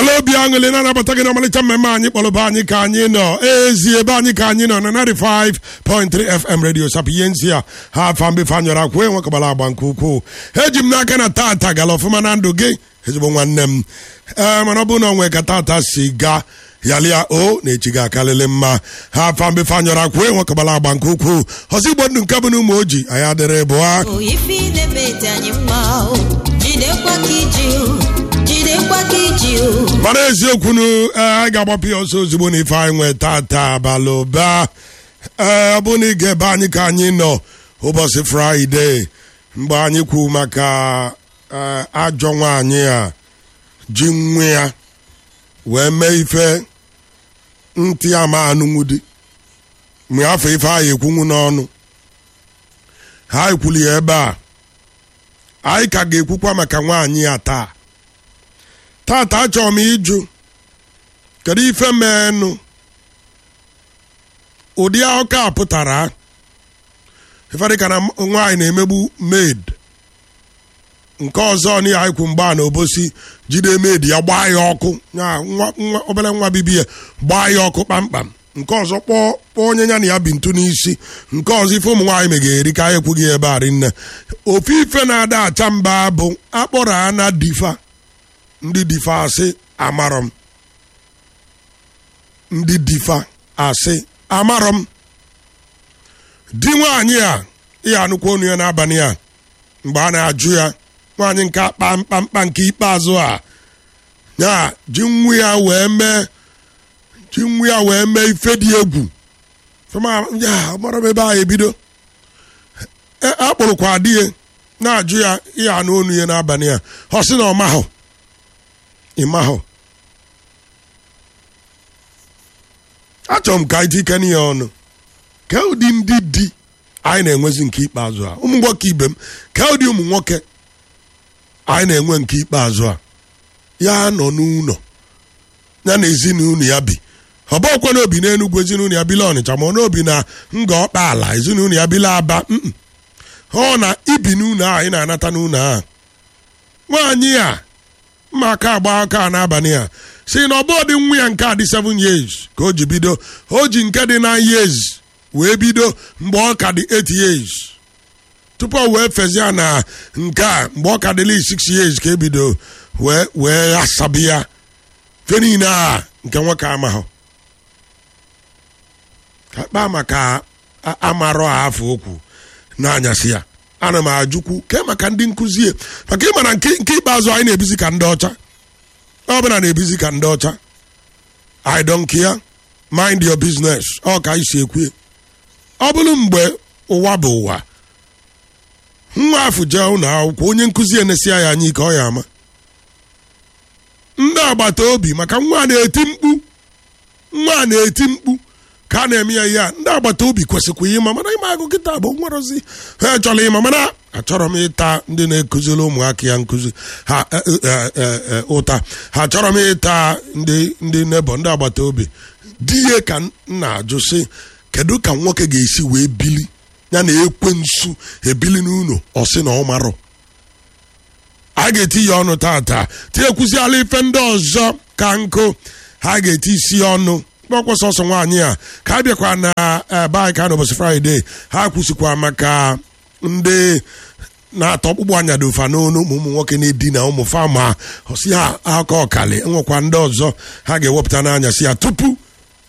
were obi aṅụrị na-anabata gị n'ọmalịcha mmemme anyị kpọrọba anyị ka anyị nọ ezi ebe anyị ka anyị nọ na 95.3 fm radio sapiensi a ha afa mbefe anyọrọ akwụ enwekọbara agba nke ukwuu eji m n'aka na tata gara ọfụma na ndụ gị ezigbo nwanne m ee mana ọ bụrụ na onwe ka tata si gaa yalịa o na-echi gị akalịlị mma ha afa mbefe anyọrọ akwụ enwekọbara agba nke ukwuu ọzọ igbo ndụ nke bụ na ụmụ oji anyị adịrị bụ ha o ife ị na-eme dị anyị mma o jidekwa ka iji o jidekwa ka iji o mana eziokwu nu ee, anyị ga-agbapụ ya ọsọ ozugbo na ife anyị nwee tata abalị ụba ee ọ bụ na ị ga-ebe anyị ka anyị nọ ụbọchị fraịde mgbe anyị kwu maka ee, ajọ nwaanyị a ji nwa ya wee mee ife ntị ama anụnwudi mgbe afọ ife anyị ekwunwu n'ọnụ ha ekwuli ya ebe a anyị ka ga-ekwukwa maka nwaanyị a taa tata achọrọ m ịjụ kedu ife meenụ ụdị akụkọ a pụtara ife dịka na nwaanyị na-emegbu maid nke ọzọ na ya ikwu mgba na obosi jide maid ya gbaa ya ọkụ ya nwa- nwa- obere nwa bibi ya gbaa ya ọkụ kpamkpam nke ọzọ kpọọ kpọọ onye ya na ya bi ntu n'isi nke ọzọ ife ụmụ nwaanyị megeri ka anyị ekwughị ebe a rinne ofu ife na-ada acha mba bụ akpọrọ ana difa ndị difa asị amarọ m ndị difa asị amarọ m di nwaanyị a ihe anụkwa onu ya n'abalị a mgbe a na-ajụ ya nwaanyị nke akpa mkpamkpa nke ikpeazụ a ya ji nwa ya wee mee ji nwa ya wee mee ife dị egwu fema ya mara m ebe a ebido E- akpụrụkwa di ya na-ajụ ya ihe anụ onu ya n'abalị a ọ sị na ọ mahụ ịmahụ achọrọ m ka anyị tikene ya ọnụ ka ụdị ndị di anyị na-enwezi nke ikpeazụ a ụmụ nwoke ibe m ka ụdị ụmụ nwoke anyị na-enwe nke ikpeazụ a ya nọ n'ụlọ ya na ezinụlọ ya bi ọ bụkwa na obi n'enugwu ezinụlọ ya bila ọnịcha ma ọ n'obi na nga ọkpa ala ezinụlọ ya bila aba mm. ọ na ibi n'ụlọ a anyị na-anata n'ụlọ a nwaanyị a mma aka agba aka n'abalị a si na ọbụ dị nwa ya nke a dị 7 years ka o ji bido o ji nke dị 9 years wee bido mgbe ọ ka dị 8 years tupu o wee fezie na nke a mgbe ọ ka dịla 6 years ka ebido wee wee asabi ya fe niile a nke nwoke amahụ ka kpaa maka a- amarọ a afọ okwu n'anyasị ya ana m ajụkwu ke maka ndị nkụzi ya maka ịma na nke nke ikpeazụ anyị na-ebizi ka ndị ọcha ọ bụla na-ebizi ka ndị ọcha i don't care mind your business ọ ka anyị si ekwu ọ bụrụ mgbe ụwa bụ ụwa nwa afụ jee ụlọ akwụkwọ onye nkụzi enesia ya anya ike ọ ya ama ndị agbata obi maka nwa a na-eti mkpu nwa a na-eti mkpu ka a na-eme ya ihe a ndị agbata obi kwesịkwa ịma mana ịma agụ kịta bụ nwerozi ha chọrọ ịma mana achọrọ m ịta ndị na-ekụziri ụmụaka ya nkụzi ha e, e, e, e, ụta ha chọrọ m ịta ndị ndị nebo ndị agbata obi di ihe ka m na-ajụ sị kedu ka nwoke ga-esi wee bili ya na ekwe nsu ebili n'ụlọ ọ sị na ọ marọ a ga-eti ya ọnụ tata tinyekwuziala ife ndị ọzọ ka nkụ ha ga-eti isi ya ọnụ kpọkwa sọsọ nwaanyị a ka a bịakwa na ebe anyị ka n'ụbọchị fraịde ha kwụsịkwa maka ndị na-atọ ọkpụkpụ anya dị ụfa n'onu ụmụ ụmụ nwoke na-edina ụmụ fama ọsi ha aka ọkali nwekwa ndị ọzọ ha ga-ewepụta n'anya si ya tupu